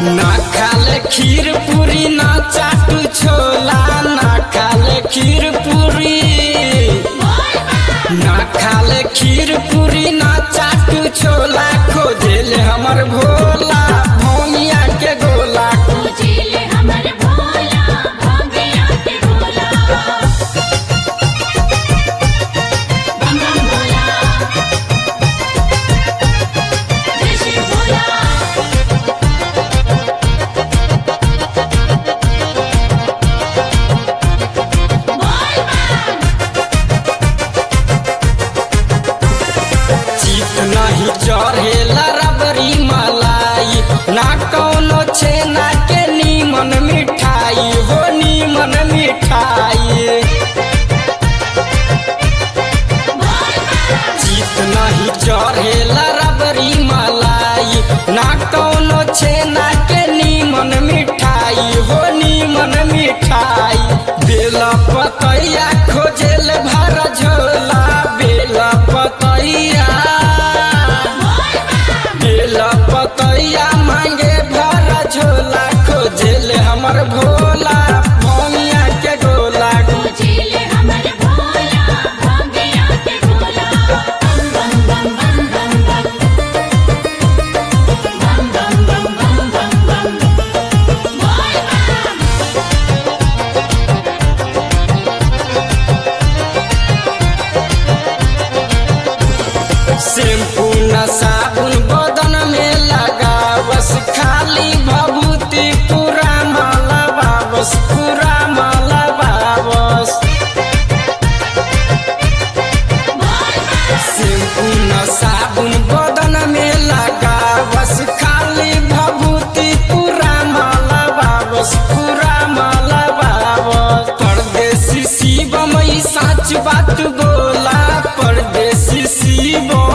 ना खाले खीर पूरी ना चाटू छोला ना खाले खीर पूरी ना खाले खीर पूरी ना चाटू छोला खोजेले हमर भोला भोमिया के गोला पूजिले हमर भोला भोगिया के भोला बम बम भोला जय श्री भोला चित नहीं चढ़ेला रबरी मलाई ना कौनो छेना के नीमन मिठाई हो नीमन मिठाई चित नहीं चढ़ेला रबरी मलाई ना कौनो छेना के नीमन मिठाई हो नीमन मिठाई बेला पतैया खोजेल भर झोला बेला पतैया बेला पतैया मांगे भर झोला खोजेल हमर भोला भोमिया के गोला पूजिले हमर भोला भोगिया के भोला बम बम बम बम बम बम बम बम बम बम बम बम बोल बम शैम्पू न साबुन बदन में लगा बस खाली भभूति पूरा माला बाबस पूरा माला बाबस शैम्पू न साबुन बदन में लगा बस खाली भभूति पूरा माला बाबस पूरा माला बाबस परदेसी शिवम ई साच बात बोला परदेसी शिवम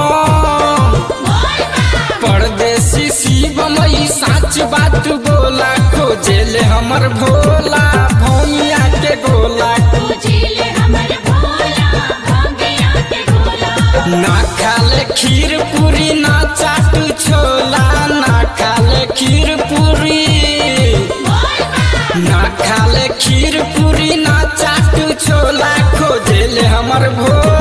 परदेसी शिवम ई साच बात बोला खोजेले हमर भोला भौमिया के गोला पूजिले हमर भोला भोगिया के भोला ना खाले खीर पूरी ना चाटू छोला ना खाले खीर पूरी ना खाले खीर पूरी ना चाटू छोला खोजेले हमर भोला